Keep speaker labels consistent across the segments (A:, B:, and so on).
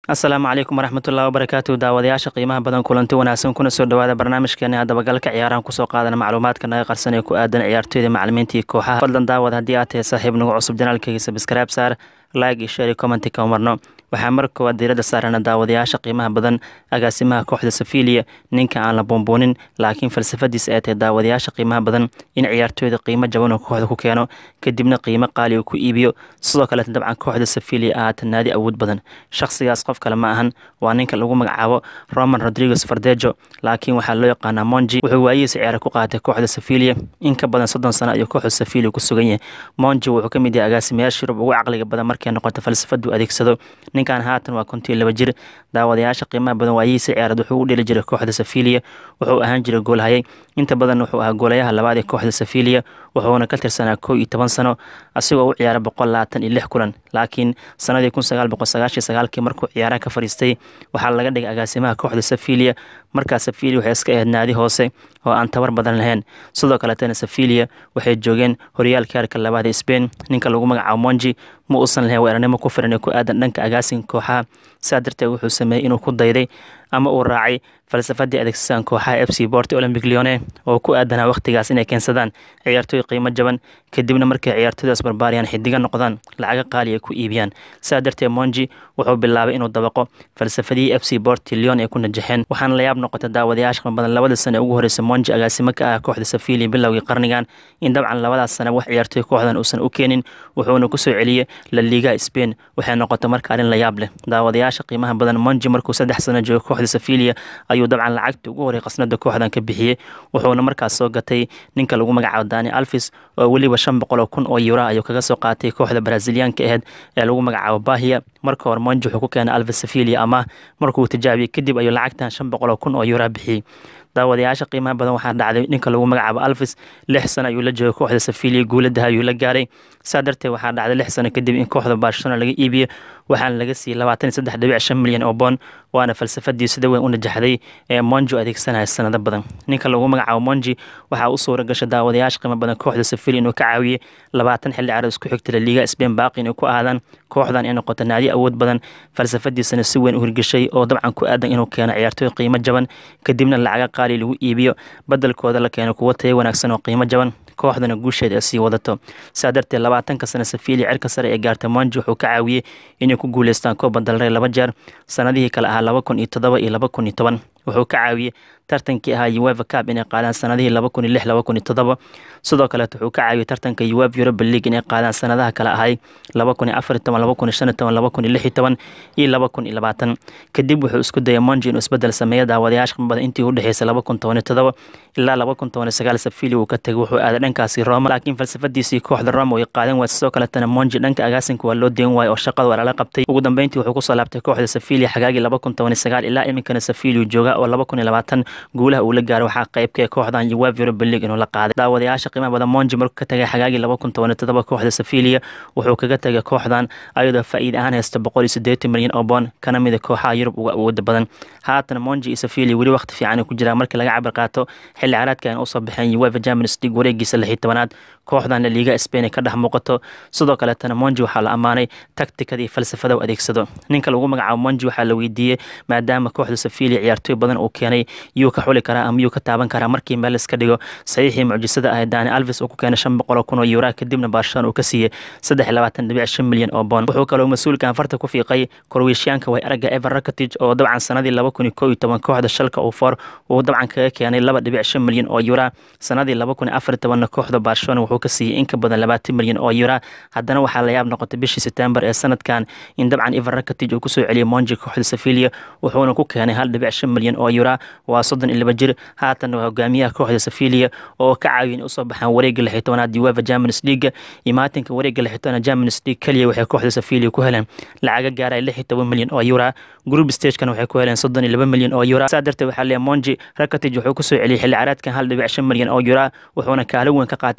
A: asalaamu calaykum waraxmatullahi wabarakaatu daawadayaasha qiimaha badan kulanti wanaagsan kuna soo dhawaada barnaamijkeena dabagalka ciyaarahan kusoo qaadana macluumaadka naga qarsan ee ku aadan ciyaartooyda macalimiintii kooxaha fadlan daawad haddii aad tahay saaxiib nagu cusub janaalkayga sabskrayb saar like iyo share commenti ka marno waxaa mar koowaad diiradda saarana daawadayaasha qiimaha badan agaasimaha kooxda safilia ninka aan la buunbuunin laakiin falsafadiisa ay tahay daawadayaasha qiimaha badan in ciyaartooyda qiimo jaban oo kooxda ku keeno kadibna qiimo qaali uu ku iibiyo sidoo kaleeta dabcan kooxda safilia ahaata naadi awood badan shakhsigaas qof kale ma ahan waa ninka lagu magacaabo roman rodriguez fardejo laakiin waxaa loo yaqaanaa monji wuxuu waayihiisa ciyaara ku qaatay kooxda safilia in ka badan soddon sano ayuu kooxda safilia ku sugan yahay monji wuxuu ka mid yahay agaasimayaasha yurub ugu caqliga badan markay noqoto falsafadu adeegsado ninkan haatan waa kontii laba jir daawadayaasha qiimaha badan waayihiisa ciyaarad wuxuu u dheli jiray kooxda safilia wuxuu ahaan jiray goolhayay inta badan wuxuu ahaa goolayaha labaad ee kooxda safilia wuxuuna ka tirsanaa kow iyo toban sano asigoo u ciyaara boqol labaatan iyo lix kulan laakiin sanadii kun sagaal boqol sagaashiyo sagaalkii markuu ciyaaraha ka fadhiistay waxaa laga dhigay agaasimaha kooxda safilia markaa safilia waxay iska ahayd naadi hoose oo aan tabar badan lahayn sidoo kaleetana safilia waxay joogeen horyaalka heerka labaad ee spain ninka lagu magacaabo monji ma uusan lahayn weerarnimo ku firan ee ku aadan dhanka agaasinka kooxaha saa darteed wuxuu sameeyey inuu ku dayday ama uu raacay falsafadii adeegsadaan kooxaha f c borti olympic leone oo ku aadanaa wakhtigaas inay keensadaan ciyaartooy qiimo jaban kadibna markay ciyaartooydaas barbaariyaan xidiga noqdaan lacaga qaali ay ku iibiyaan saa darteed monji wuxuu bilaabay inuu dabaqo falsafadii f c borti leon ay ku najaxeen waxaana la yaab noqota daawadayaasha qima badan labada sane ugu horeysa monji agaasimo ka ah kooxda safilia bilowgii qarnigan in dabcan labadaas sane wax ciyaartooy kooxdan uusan u keenin wuxuuna kusoo celiyey la liga spain waxay noqota marka arrin la yaab leh daawadayaasha qiimaha badan monji markuu saddex sano joogo kooxda safilia ayuu dabcan lacagta ugu horey qasnada kooxdan ka bixiyey wuxuuna markaas soo gatay ninka lagu magacaabo dani alfis oo weliba shan boqol oo kun oo yura ayuu kaga soo qaatay kooxda braziliyaanka aheyd ee lagu magacaabo bahia marka hore monji wuxuu ku keenay alfis safilia ama markuu tijaabiyey kadib ayuu lacagtan shan boqol oo kun oo yura bixiyey daawadayaasha qiimaha badan waxaa dhacday ninka lagu magacaabo alfis lix sano ayuu la joogay kooxda safilia guuladaha ayuu la gaaray saa darteed waxaa dhacday lix sano kadib in kooxda barcelona laga iibiyo waxaana laga siiyey labaatan iyo saddex dhibic shan milyan oo boon waana falsafadii sida weyn u najaxday ee monji adeegsanaya sanado badan ninka lagu magacaabo monji waxaa u suura gasha daawadayaasha qiimo badan kooxda safilia inuu ka caawiyey labaatan xilli ciyaarood isku xigta la liiga spain baaqi inay ku aadaan kooxdan ay noqoto naadi awood badan falsafadiisana si weyn u hirgeshay oo dabcan ku aadan inuu keeno ciyaartooy qiimo jaban kadibna lacaga qaali lagu iibiyo badelkooda la keeno kuwo tayo wanaagsan oo qiimo jaban kooxdana guusheeda ay sii wadato saa darteed labaatanka sano safilia cirka sare ee gaarta monji wuxuu ka caawiyey inay ku guuleystaan kooba dalrey laba jeer sanadihii kale ahaa laba kun iyo toddoba iyo laba kun iyo toban wuxuu ka caawiyey tartankii ahaa ueva cab inay qaadaan sanadihii laba kun iyo lix laba kun iyo toddoba sidoo kaleet wuxuu ka caawiyey tartanka uev europa league inay qaadaan sanadaha kale ahay laba kun iyo afar iyo toban laba kun iyo shan iyo toban laba kun iyo lix iyo toban iyo laba kun iyo labaatan kadib wuxuu isku dayay monji inuu isbedel sameeyo daawadayaasha badan intii u dhexeysay laba kun toban iyo toddoba ilaa laba kun toban iyo sagaal safilia uu ka tegay wuxuu aaday dhankaasi roma laakiin falsafadiisii kooxda roma way qaadan waayay sidoo kaletana monji dhanka agaasinka waa loo deen waayay oo shaqada waa lala qabtay ugu dambeyntii wuxuu kusoo laabtay kooxda safilia xagaagii laba kun toban iyo sagaal ilaa iminkana safilia jooga oo laba kun iyo labaatan guulaha uu la gaaray waxaa qaybka kooxdan uev europa league inuu la qaaday daawadayaasha qiimaha badan monji markuu ka tagay xagaagii laba kun toban iyo toddoba kooxda safilia wuxuu kaga tegay kooxdan ayadoo faa'iid ahaan haysta boqol iyo siddeetan milyan oo boon kana mida kooxaha yurub uga awooda badan haatan monji iyo safilia weli waqti fiican ay ku jiraan markii laga cabar qaato xilli caraadkan usoo baxeen uefa champions league wareegiisa lix iyo tobanaad kooxdan la liiga spain ay ka dhex muuqato sidoo kaleetana monji waxaa la ammaanay taktikada iyo falsafada u adeegsado ninka lagu magacaabo monji waxaa la weydiiyey maadaama kooxda safilia ciyaartooy badan uu keenay yuu ka xuli karaa ama yuu ka taaban karaa markii meel iska dhigo saxiixii mucjisada ah dani alvis uu ku keenay shan boqol oo kun oo yuraa kadibna barcelona uu ka siiyey saddex iyo labaatan dhibic shan milyan oo boon wuxuu kaloo mas-uulkan farta ku fiiqay korweyshiyaanka way aragga evan rakatij oo dabcan sanadii laba kun iyo kow iyo toban kooxda shalka uu for uu dabcan kaga keenay laba dhibic shan milyan oo yuraa sanadii laba kun iyo afar iyo tobanna kooxda barcelona wuxuu ka siiyey in ka badan labaatan milyan oo yuraa haddana waxaa la yaab noqotay bishii september ee sanadkan in dabcan evan rakatij uu kusoo celiyey monji kooxda safilia wuxuuna ku keenay hal dhibic shan milyan oo yuraa waa soddon iyo laba jir haatan waa hogaamiyaha kooxda safilia oo ka caawiya in usoo baxaan wareegga lix iyo tobanaad uefa champions league imaatinka wareegga lix iyo tobanaad champions league keliya waxay kooxda safilia ku heleen lacaga gaaraya lix iyo toban milyan oo yura group stagekan waxay ku heleen soddon iyo laba milyan oo yura saa darteed waxaa leeyahay monji rakatij wuxuu kusoo celiyey xilli caraadkan hal dhibic shan milyan oo yura wuxuuna kaalin weyn ka qaatay qasnada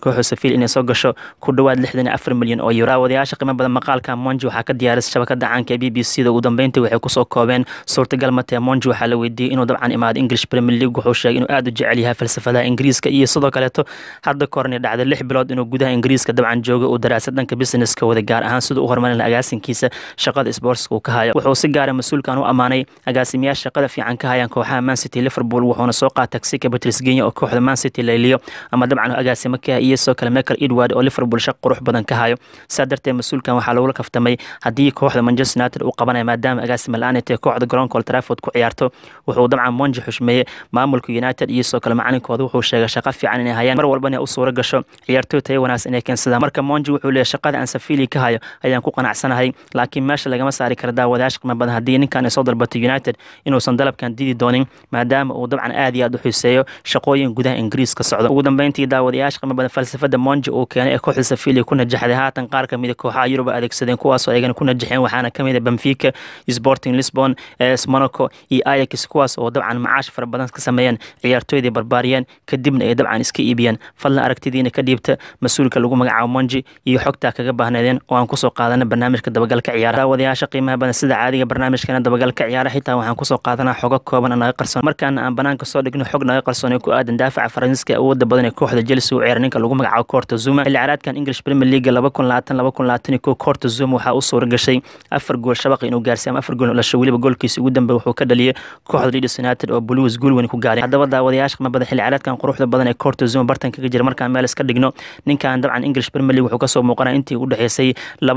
A: kooxda Sevilla inay soo gasho ku dhawaad lixdan iyo afar milyan oo euro daawadayaasha qiimo badan maqaalka Monji waxaa ka diyaarisay shabakada caanka ee BBC da ugu dambeyntii waxay kusoo koobeen suurtagal matee Monji waxaa la weydiiyey inuu dabcan imaado English Premier League wuxuu sheegay inuu aad u jecel yahay falsafadaha Ingiriiska iyo sidoo kaleeto hadda korni dhacday lix bilood inuu gudaha Ingiriiska dabcan joogo uu daraasad dhanka businesska wada gaar ahaan siduu u horumarin lahaa agaasinkiisa shaqada sportska uu ka hayo wuxuu si gaara mas-uulkan u ammaanay agaasimayaasha shaqada fiican ka hayaan kooxaha Man City Liverpool wuxuuna soo qaatay Sika Patrice Genya oo kooxda Man City layliyo ama dabcan agaasimo ka iyo sidoo kale Michael Edward oo Liverpool shaq qurux badan ka hayo saa darteed mas-uulkan waxaa lagula kaftamay haddii kooxda Manchester United uu qabanayo maadaama agaasima la-aan ay tahay kooxda garoonka Old Trafford ku ciyaarto wuxuu dabcan Monji xushmeeyey maamulka United iyo sidoo kale macalinkooda wuxuu sheegay shaqo fiican inay hayaan mar walbana u suura gasho ciyaartoy tayo wanaagsan inay keensadaan marka Monji wuxuu leeyahay shaqada aan Sevilla ka hayo ayaan ku qanacsanahay laakiin meesha lagama saari karo daawadayaasha qiimo badan haddii ninkan ay soo dalbatay United inuusan dalabkan didi doonin maadaama uu dabcan aad iyo aad u xiiseeyo shaqooyin gudaha Ingiriiska socda ugu dambeyntii daawadayaasha qiimo badan falsafada Monji uu keenay ee kooxda Sevilla ku najaxday haatan qaar kamid ah kooxaha Yurub adeegsadeen kuwaas oo ayagana ku najaxeen waxaana kamid ah Benfica, Sporting Lisbon, AS Monaco iyo Ajax kuwaas oo dabcan macaash fara badan ka sameeyeen ciyaartooydii barbaariyeen kadibna ay dabcan iska iibiyeen fadlan aragtidiina ka dhiibta mas-uulka lagu magacaabo Monji iyo xogta kaga baahneedeen oo aan kusoo qaadana barnaamijka dabagalka ciyaaraha daawadayaasha qiimaha badan sida caadiga barnaamijkana dabagalka ciyaaraha xitaa waxaan kusoo qaadanaa xogo kooban oo naga qarsoon markaana aan banaanka soo dhigno xog naga qarsoon ee ku aadan daafaca faransiiska awoodda badan ee kooxda Chelsea u ciyaara ninka lagu magacaabo Corto Zuma xilli ciyaareedkan English Premier League 2020-2021 Corto Zuma waxaa u suura gashay afar gool shabaq inuu gaarsiiyo ama afar gool lasho weliba goolkiisa ugu dambeeya wuxuu ka dhaliyay kooxda Leeds United oo Blues gool weyn ku gaaray haddaba daawadayaasha qiimo badan xilli ciyaareedkan quruxda badan ee Corto Zuma bartan kaga jira markaan meel iska dhigno ninkan dabcan English Premier League wuxuu kasoo muuqanaa intii u dhaxeysay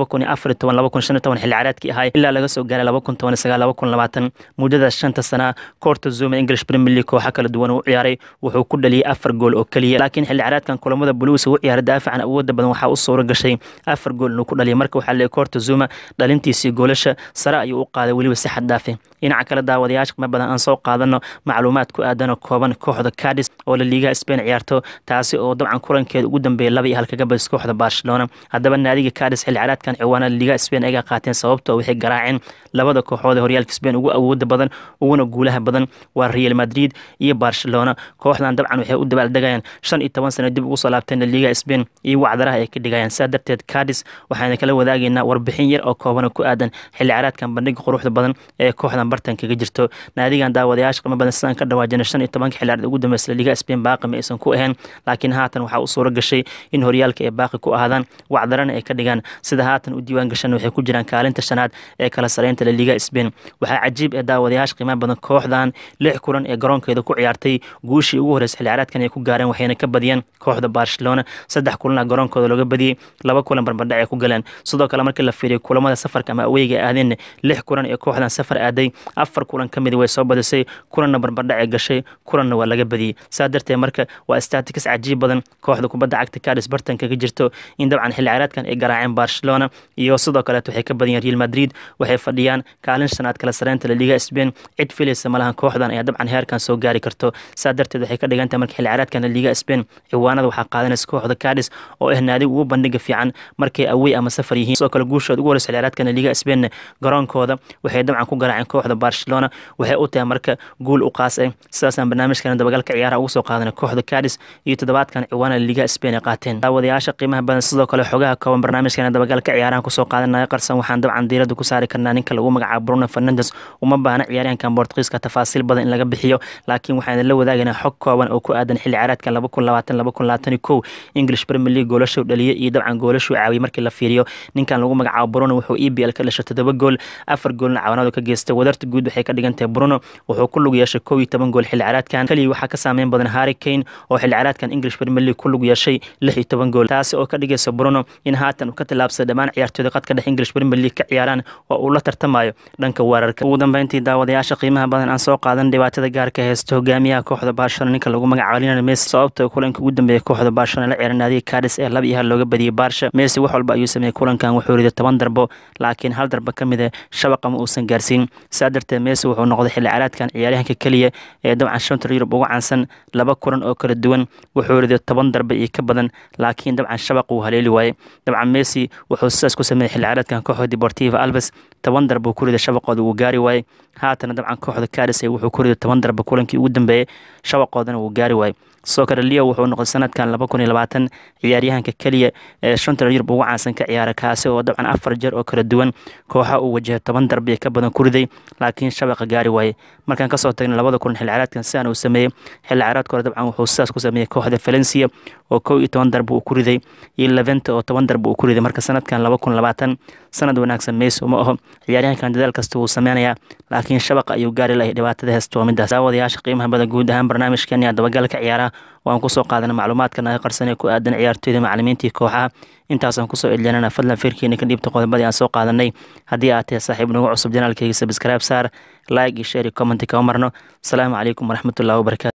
A: 2014-2015 xilli ciyaareedkii ahay ilaa laga soo gaaray 2019-2020 muddada shanta sana Corto Zuma English Premier League kooxa kala duwan uu ciyaaray wuxuu ku dhaliyay afar gool oo kaliya laakiin xilli ciyaareedkan kulamada Blues uu ciyaaray daafacan awoodda badan waxaa u suura gashay afar gool inuu ku dhaliyay marka waxaa leeyahay Corto Zuma dhalintiisii goolasha sare ayuu u qaaday weliba si xad dhaafe dhinaca kale daawadayaasha qiimo badan aan soo qaadano macluumaad ku aadan oo kooban kooxda Cadiz oo la liiga Spain ciyaarto taasi oo dabcan kulankeeda ugu dambeeyay laba iyo hal kaga badis kooxda Barcelona haddaba naadiga Cadiz xilli ciyaareedkan ciwaanada liiga Spain ay qaateen sababtoo waxay garaaceen labada kooxood ee horyaalka Spain ugu awooda badan uguna guulaha badan waa Real Madrid iyo Barcelona kooxdan dabcan waxay u dabaaldegayaan shan iyo toban sano dib ugu soo laabteen liiga Spain iyo wacdaraha ay ka dhigayaan saa darteed Cadiz waxaana kala wadaagaynaa warbixin yar oo kooban ku aadan xilli ciyaareedkan bandhiga quruxda badan ee kooxdan bartan kaga jirto naadigan daawadayaasha qiimo badan sidaan ka dhawaajina shan iyo tobanka xilli ciyaareed ugu dambeysay liiga Spain baaqi ma aysan ku ahayn laakiin haatan waxaa u suura gashay in horyaalka ay baaqi ku ahaadaan wacdarana ay ka dhigaan sida haatan u diiwaan gashan waxay ku jiraan kaalinta shanaad ee kala sareynta la liiga Spain waxaa cajiib ee daawadayaasha qiimaha badan kooxdan lix kulan ee garoonkeeda ku ciyaartay guushii ugu horeysay xilli ciyaareedkan ay ku gaareen waxayna ka badiyeen kooxda Barcelona saddex kulan garoonkooda looga badiyay laba kulan barbardhac ay ku galeen sidoo kale markii la fiiriyo kulamada safarka ama aweyga aadeen lix kulan ee kooxdan safar aaday afar kulan ka mid way soo badisay kulanna barbardhac ay gashay kulanna waa laga badiyey saa darteed marka waa statistics cajiib badan kooxda kubadda cagta Cadiz bartan kaga jirto in dabcan xilli ciyaareedkan ay garaaceen Barcelona iyo sidoo kale waxay ka badiyeen Real Madrid waxay fadhiyaan kaalin shanaad kala sareynta la liiga Spain cid filaysa malahan kooxdan ayaa dabcan heerkan soo gaari karto saa darteed waxay ka dhigan tahay marka xilli ciyaareedkan la liiga Spain ciwaanada waxaa qaadanaysa kooxda Cadiz oo ah naadi ugu bandhiga fiican markay away ama safar yihiin sidoo kale guushooda ugu horeysa xilli ciyaareedkan la liiga Spain garoonkooda waxay dabcan ku garaaceen kooxda Barcelona waxay u tahay marka guul u qaas ah sidaasaan barnaamijkan dabagalka ciyaaraha ugu soo qaadanay kooxda Cadiz iyo toddobaadkan ciwaanada liiga Spain ay qaateen daawadayaasha qiimaha badan sidoo kale xogaha kooban barnaamijkan dabagalka ciyaaraha kusoo qaadanaya qarsan waxaan dabcan diirada ku saari karnaa ninka lagu magacaabo Bruno Fernandes uma baahna ciyaaryahankan Portugiiska tafaasiil badan in laga bixiyo laakiin waxaan la wadaagaynaa xog kooban oo ku aadan xilli ciyaareedkan 2020-2021 English Premier League goolasho dhaliyay iyo dabcan goolasho caawiyay markii la fiiriyo ninkan lagu magacaabo Bruno wuxuu EPL ka dhashay toddoba gool afar goolna caawinadu ka geystay wadarta guud waxay ka dhigan tahay Bruno wuxuu ku lug yeeshay 11 gool xilli ciyaareedkan kaliya waxaa ka saameyn badan Harry Kane oo xilli ciyaareedkan English Premier League ku lug yeeshay 16 gool taasi oo ka dhigaysa Bruno in haatan uu ka tilaabsaday dhammaan ciyaartooyda qadka dhex English Premier League ka ciyaaraan oo uu la tartamayo dhanka weerarka ugu dambeyntii daawadayaasha qiimaha badan aan soo qaadan dhibaatada gaarka haysta hogaamiyaha kooxda Barcelona ninka lagu magacaabo Lionel Messi sababta kulanka ugu dambeeyay kooxda Barcelona la ciyaaray naadiga Cadiz ee laba iyo hal looga badiyay Barca Messi wax walba ayuu sameeyay kulankan wuxuu riday toban darbo laakiin hal darbo ka mid ah shabaqa ma uusan gaarsiin saa darteed Messi wuxuu noqday xilli ciyaareedkan ciyaaryahanka kaliya ee dabcan shanta Yurub ugu caansan laba kulan oo kala duwan wuxuu riday toban darbo iyo ka badan laakiin dabcan shabaqa uu haleeli waayay dabcan Messi wuxuu sidaas ku sameeyay xilli ciyaareedkan kooxda Deportivo Alaves toban darbo ku riday shabaqooda wuu gaari waayay haatana dabcan kooxda Cadiz wuxuu ku riday toban darbo kulankii ugu dambeeyay shabaqoodana wuu gaari waayay soccer leo wuxuu noqday sanadkan laba kun iyo labaatan ciyaaryahanka keliya ee shanta yurub ugu caansan ka ciyaara kaasi oo dabcan afar jeer oo kala duwan kooxa uu wajahay toban darbiya ka badan ku riday laakiin shabaqa gaari waaye markaan kasoo tagna labada kun xilli ciyaareedkan sidaan uu sameeyey xilli ciyaareedka hore dabcan wuxuu sidaas ku sameeyey kooxda valencia oo kow iyo toban darbi uu ku riday iyo leventa oo toban darbi uu ku riday marka sanadkan laba kun labaatan sanad wanaagsan meys uma aho ciyaaryahankan dadaal kasta wuu sameynayaa laakiin shabaqa ayuu gaari lahay dhibaatada heesta waa midaas daawadayaasha qiimaha badan guud ahaan barnaamijkan yaa dabagalka ciyaaraha waan kusoo qaadana macluumaadka naga qarsan ee ku aadan ciyaartooyda macalimiintii kooxaha intaasaan kusoo edlinana fadlan firkiina ka dhiibta qodobadii aan soo qaadanay haddii aad tahay saaxiib nagu cusub janaalkayga sabscribe saar like iyo share iyo comment kama marno asalaamu calaykum waraxmatullahi wabarakatu